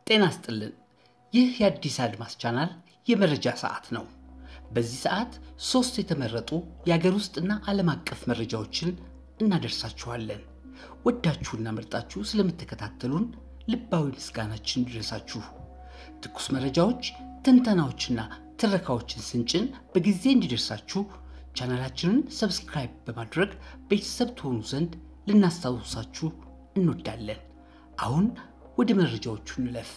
ጤና ስጥልን። ይህ የአዲስ አድማስ ቻናል የመረጃ ሰዓት ነው። በዚህ ሰዓት ሶስት የተመረጡ የአገር ውስጥና ዓለም አቀፍ መረጃዎችን እናደርሳችኋለን። ወዳችሁና መርጣችሁ ስለምትከታተሉን ልባዊ ምስጋናችን ይድረሳችሁ። ትኩስ መረጃዎች፣ ትንተናዎችና ትረካዎችን ስንጭን በጊዜ እንዲደርሳችሁ ቻናላችንን ሰብስክራይብ በማድረግ ቤተሰብ ትሆኑ ዘንድ ልናስታውሳችሁ እንወዳለን። አሁን ወደ መረጃዎቹ እንለፍ።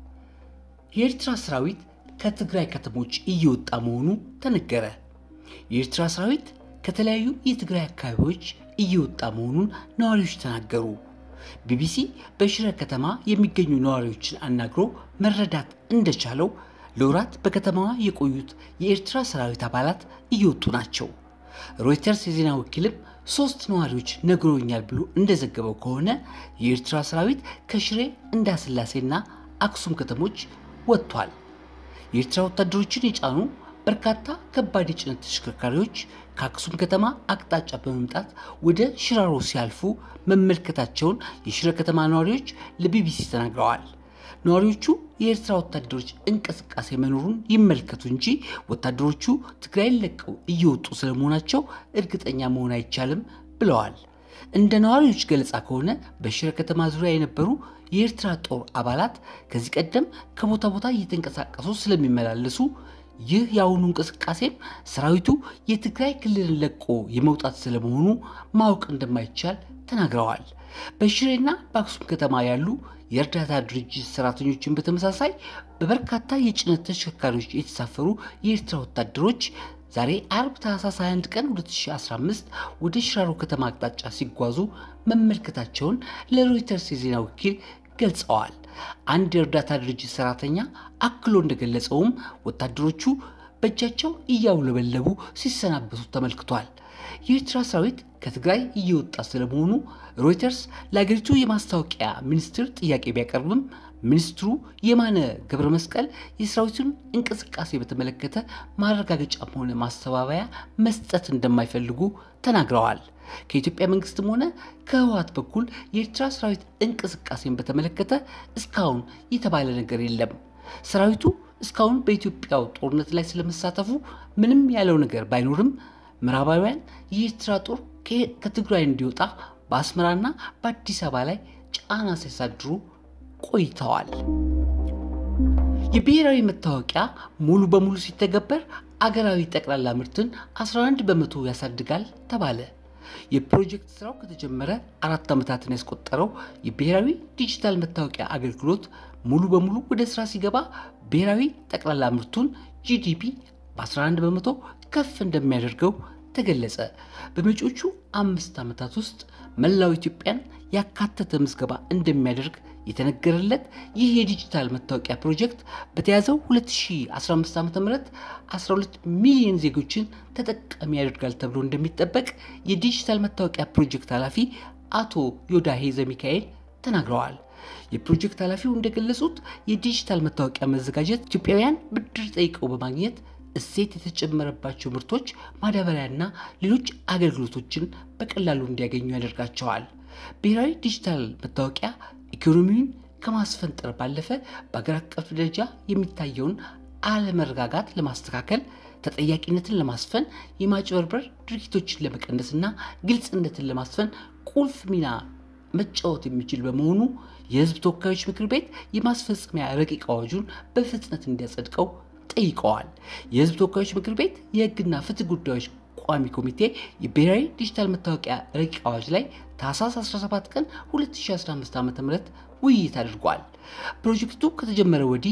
የኤርትራ ሰራዊት ከትግራይ ከተሞች እየወጣ መሆኑ ተነገረ። የኤርትራ ሰራዊት ከተለያዩ የትግራይ አካባቢዎች እየወጣ መሆኑን ነዋሪዎች ተናገሩ። ቢቢሲ በሽረ ከተማ የሚገኙ ነዋሪዎችን አናግሮ መረዳት እንደቻለው ለወራት በከተማዋ የቆዩት የኤርትራ ሰራዊት አባላት እየወጡ ናቸው። ሮይተርስ የዜና ወኪልም ሶስት ነዋሪዎች ነግሮኛል ብሎ እንደዘገበው ከሆነ የኤርትራ ሰራዊት ከሽሬ እንዳስላሴና አክሱም ከተሞች ወጥቷል። የኤርትራ ወታደሮችን የጫኑ በርካታ ከባድ የጭነት ተሽከርካሪዎች ከአክሱም ከተማ አቅጣጫ በመምጣት ወደ ሽራሮ ሲያልፉ መመልከታቸውን የሽረ ከተማ ነዋሪዎች ለቢቢሲ ተናግረዋል። ነዋሪዎቹ የኤርትራ ወታደሮች እንቅስቃሴ መኖሩን ይመልከቱ እንጂ ወታደሮቹ ትግራይን ለቀው እየወጡ ስለመሆናቸው እርግጠኛ መሆን አይቻልም ብለዋል። እንደ ነዋሪዎች ገለጻ ከሆነ በሽረ ከተማ ዙሪያ የነበሩ የኤርትራ ጦር አባላት ከዚህ ቀደም ከቦታ ቦታ እየተንቀሳቀሱ ስለሚመላለሱ ይህ የአሁኑ እንቅስቃሴም ሰራዊቱ የትግራይ ክልልን ለቆ የመውጣት ስለመሆኑ ማወቅ እንደማይቻል ተናግረዋል። በሽሬና በአክሱም ከተማ ያሉ የእርዳታ ድርጅት ሰራተኞችን በተመሳሳይ በበርካታ የጭነት ተሽከርካሪዎች የተሳፈሩ የኤርትራ ወታደሮች ዛሬ አርብ ታህሳስ 21 ቀን 2015 ወደ ሽራሮ ከተማ አቅጣጫ ሲጓዙ መመልከታቸውን ለሮይተርስ የዜና ወኪል ገልጸዋል። አንድ የእርዳታ ድርጅት ሰራተኛ አክሎ እንደገለጸውም ወታደሮቹ በእጃቸው እያውለበለቡ ሲሰናበቱ ተመልክቷል። የኤርትራ ሰራዊት ከትግራይ እየወጣ ስለመሆኑ ሮይተርስ ለአገሪቱ የማስታወቂያ ሚኒስትር ጥያቄ ቢያቀርብም ሚኒስትሩ የማነ ገብረ መስቀል የሰራዊቱን እንቅስቃሴ በተመለከተ ማረጋገጫም ሆነ ማስተባበያ መስጠት እንደማይፈልጉ ተናግረዋል። ከኢትዮጵያ መንግስትም ሆነ ከህወሓት በኩል የኤርትራ ሰራዊት እንቅስቃሴን በተመለከተ እስካሁን የተባለ ነገር የለም። ሰራዊቱ እስካሁን በኢትዮጵያው ጦርነት ላይ ስለመሳተፉ ምንም ያለው ነገር ባይኖርም ምዕራባውያን የኤርትራ ጦር ከትግራይ እንዲወጣ በአስመራና በአዲስ አበባ ላይ ጫና ሲያሳድሩ ቆይተዋል። የብሔራዊ መታወቂያ ሙሉ በሙሉ ሲተገበር አገራዊ ጠቅላላ ምርትን 11 በመቶ ያሳድጋል ተባለ። የፕሮጀክት ስራው ከተጀመረ አራት ዓመታትን ያስቆጠረው የብሔራዊ ዲጂታል መታወቂያ አገልግሎት ሙሉ በሙሉ ወደ ስራ ሲገባ ብሔራዊ ጠቅላላ ምርቱን ጂዲፒ በ11 በመቶ ከፍ እንደሚያደርገው ተገለጸ። በመጪዎቹ አምስት ዓመታት ውስጥ መላው ኢትዮጵያን ያካተተ ምዝገባ እንደሚያደርግ የተነገረለት ይህ የዲጂታል መታወቂያ ፕሮጀክት በተያዘው 2015 ዓ ም 12 ሚሊዮን ዜጎችን ተጠቃሚ ያደርጋል ተብሎ እንደሚጠበቅ የዲጂታል መታወቂያ ፕሮጀክት ኃላፊ አቶ ዮዳሄ ዘሚካኤል ተናግረዋል። የፕሮጀክት ኃላፊው እንደገለጹት የዲጂታል መታወቂያ መዘጋጀት ኢትዮጵያውያን ብድር ጠይቀው በማግኘት እሴት የተጨመረባቸው ምርቶች፣ ማዳበሪያና ሌሎች አገልግሎቶችን በቀላሉ እንዲያገኙ ያደርጋቸዋል። ብሔራዊ ዲጂታል መታወቂያ ኢኮኖሚውን ከማስፈንጠር ባለፈ በአገር አቀፍ ደረጃ የሚታየውን አለመረጋጋት ለማስተካከል፣ ተጠያቂነትን ለማስፈን፣ የማጭበርበር ድርጊቶችን ለመቀነስና ግልጽነትን ለማስፈን ቁልፍ ሚና መጫወት የሚችል በመሆኑ የሕዝብ ተወካዮች ምክር ቤት የማስፈጸሚያ ረቂቅ አዋጁን በፍጥነት እንዲያጸድቀው ጠይቀዋል። የህዝብ ተወካዮች ምክር ቤት የህግና ፍትህ ጉዳዮች ቋሚ ኮሚቴ የብሔራዊ ዲጂታል መታወቂያ ረቂቅ አዋጅ ላይ ታህሳስ 17 ቀን 2015 ዓ ም ውይይት አድርጓል። ፕሮጀክቱ ከተጀመረ ወዲህ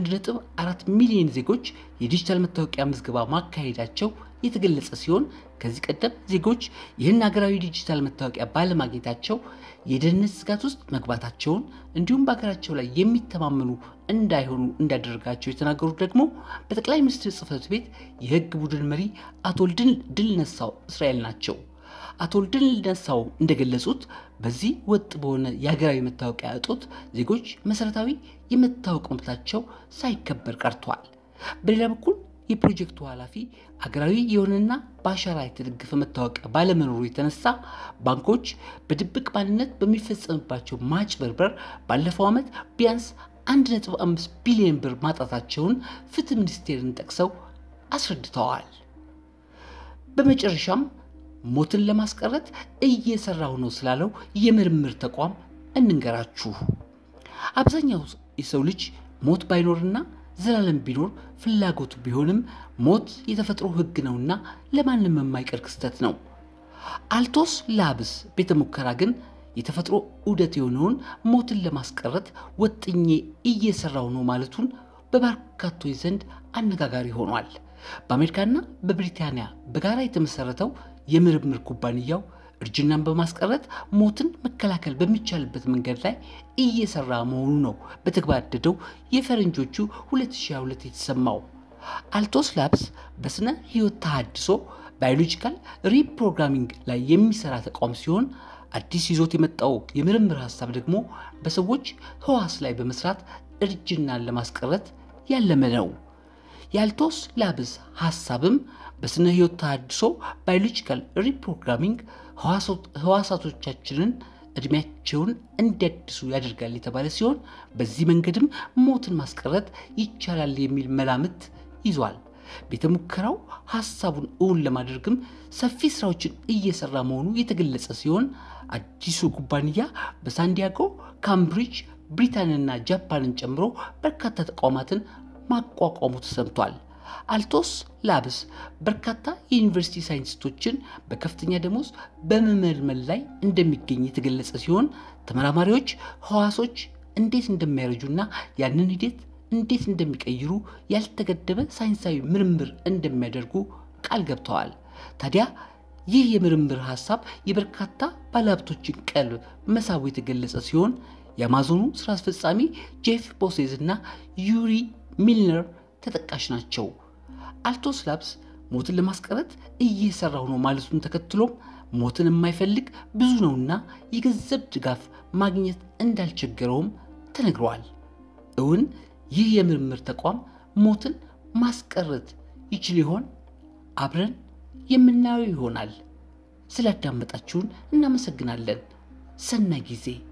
1.4 ሚሊዮን ዜጎች የዲጂታል መታወቂያ ምዝገባ ማካሄዳቸው የተገለጸ ሲሆን ከዚህ ቀደም ዜጎች ይህን ሀገራዊ ዲጂታል መታወቂያ ባለማግኘታቸው የደህንነት ስጋት ውስጥ መግባታቸውን እንዲሁም በሀገራቸው ላይ የሚተማመኑ እንዳይሆኑ እንዳደረጋቸው የተናገሩት ደግሞ በጠቅላይ ሚኒስትር ጽህፈት ቤት የህግ ቡድን መሪ አቶ ድል ነሳው እስራኤል ናቸው። አቶ ድል ነሳው እንደገለጹት በዚህ ወጥ በሆነ የሀገራዊ መታወቂያ እጦት ዜጎች መሰረታዊ የመታወቅ መብታቸው ሳይከበር ቀርቷል። በሌላ በኩል የፕሮጀክቱ ኃላፊ አገራዊ የሆነና በአሻራ የተደገፈ መታወቂያ ባለመኖሩ የተነሳ ባንኮች በድብቅ ማንነት በሚፈጸምባቸው ማጭበርበር ባለፈው ዓመት ቢያንስ 1.5 ቢሊዮን ብር ማጣታቸውን ፍትህ ሚኒስቴርን ጠቅሰው አስረድተዋል። በመጨረሻም ሞትን ለማስቀረት እየሰራሁ ነው ስላለው የምርምር ተቋም እንንገራችሁ። አብዛኛው የሰው ልጅ ሞት ባይኖርና ዘላለም ቢኖር ፍላጎቱ ቢሆንም ሞት የተፈጥሮ ሕግ ነውና ለማንም የማይቀር ክስተት ነው። አልቶስ ላብስ ቤተ ሙከራ ግን የተፈጥሮ ዑደት የሆነውን ሞትን ለማስቀረት ወጥኜ እየሰራው ነው ማለቱን በበርካቶች ዘንድ አነጋጋሪ ሆኗል። በአሜሪካና በብሪታንያ በጋራ የተመሰረተው የምርምር ኩባንያው እርጅናን በማስቀረት ሞትን መከላከል በሚቻልበት መንገድ ላይ እየሰራ መሆኑ ነው በተገባደደው የፈረንጆቹ 2022 የተሰማው። አልቶስ ላብስ በስነ ህይወት ተሃድሶ ባዮሎጂካል ሪፕሮግራሚንግ ላይ የሚሰራ ተቋም ሲሆን አዲስ ይዞት የመጣው የምርምር ሀሳብ ደግሞ በሰዎች ህዋስ ላይ በመስራት እርጅናን ለማስቀረት ያለመ ነው። የአልቶስ ላብስ ሀሳብም በስነ ህይወት ተሃድሶ ባዮሎጂካል ሪፕሮግራሚንግ ህዋሳቶቻችንን እድሜያቸውን እንዲያድሱ ያደርጋል የተባለ ሲሆን በዚህ መንገድም ሞትን ማስቀረት ይቻላል የሚል መላምት ይዟል። ቤተ ሙከራው ሀሳቡን እውን ለማድረግም ሰፊ ስራዎችን እየሰራ መሆኑ የተገለጸ ሲሆን አዲሱ ኩባንያ በሳንዲያጎ፣ ካምብሪጅ፣ ብሪታንያና ጃፓንን ጨምሮ በርካታ ተቋማትን ማቋቋሙ ተሰምቷል። አልቶስ ላብስ በርካታ የዩኒቨርሲቲ ሳይንቲስቶችን በከፍተኛ ደሞዝ በመመልመል ላይ እንደሚገኝ የተገለጸ ሲሆን ተመራማሪዎች ህዋሶች እንዴት እንደሚያረጁና ያንን ሂደት እንዴት እንደሚቀይሩ ያልተገደበ ሳይንሳዊ ምርምር እንደሚያደርጉ ቃል ገብተዋል። ታዲያ ይህ የምርምር ሀሳብ የበርካታ ባለሀብቶችን ቀልብ መሳቡ የተገለጸ ሲሆን የአማዞኑ ስራ አስፈጻሚ ጄፍ ቦሴዝ እና ዩሪ ሚልነር ተጠቃሽ ናቸው። አልቶስ ላብስ ሞትን ለማስቀረት እየሰራው ነው ማለቱን ተከትሎም ሞትን የማይፈልግ ብዙ ነውና የገንዘብ ድጋፍ ማግኘት እንዳልቸገረውም ተነግረዋል። እውን ይህ የምርምር ተቋም ሞትን ማስቀረት ይችል ይሆን? አብረን የምናየው ይሆናል። ስላዳመጣችሁን እናመሰግናለን። ሰናይ ጊዜ